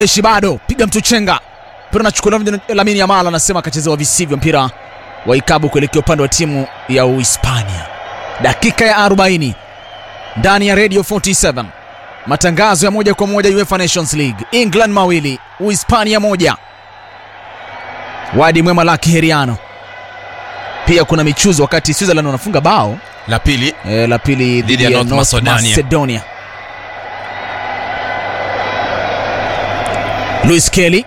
Eshi bado piga mtu chenga, mpira unachukuliwa Lamine Yamal, anasema akachezewa visivyo, mpira wa ikabu kuelekea upande wa timu ya Uhispania. Dakika ya 40 ndani ya Radio 47 matangazo ya moja kwa moja UEFA Nations League, England mawili Uhispania moja. Wadi mwema Laki Heriano. Pia kuna michuzo wakati Switzerland wanafunga bao La pili e, la pili Dhidi ya North Macedonia. Macedonia. Luis Kelly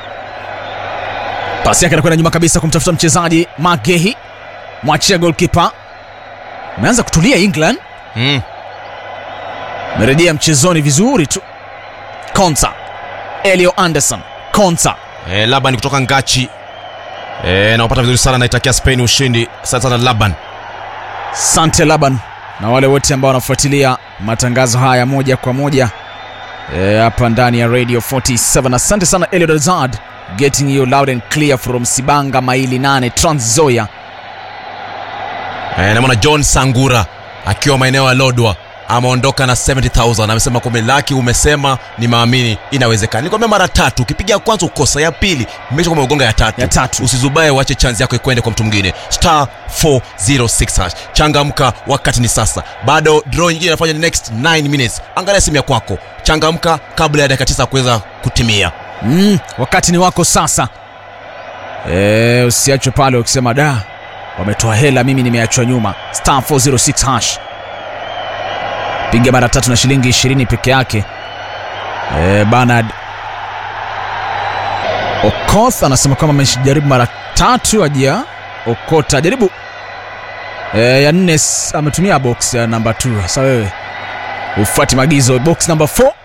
pasi yake anakwenda nyuma kabisa kumtafuta mchezaji Magehi, mwachia goalkeeper. Ameanza kutulia England, mm. amerejea mchezoni vizuri tu. Konsa, Elio Anderson, Konsa e, Laban kutoka Ngachi e, naupata vizuri sana, naitakia Spain ushindi. Asante sana Laban. Sante Laban na wale wote ambao wanafuatilia matangazo haya moja kwa moja eh, hapa ndani ya Radio 47. Asante sana Eliud Azad getting you loud and clear from Sibanga maili 8 Trans Nzoia. E, namwona John Sangura akiwa maeneo ya Lodwa ameondoka na 70000 amesema kwamba laki umesema ni maamini inawezekana nikwambia mara tatu ukipiga ya kwanza ukosa ya pili mesha kwamba ugonga ya tatu Ya tatu. usizubae uache chance yako ikwende kwa mtu mwingine star 406 hash changamka wakati ni sasa bado draw nyingine inafanya next 9 minutes angalia simu ya kwako changamka kabla ya dakika 9 kuweza kutimia Mm, wakati ni wako sasa. Eh, usiachwe pale ukisema da wametoa hela, mimi nimeachwa nyuma. Star 406 hash, piga mara tatu na shilingi 20 peke yake. Eh, Bernard Okoth anasema kwamba amejaribu mara tatu ajia okota jaribu eh, ya nne s- ametumia box ya namba 2. Sasa wewe ufuati maagizo, box number 4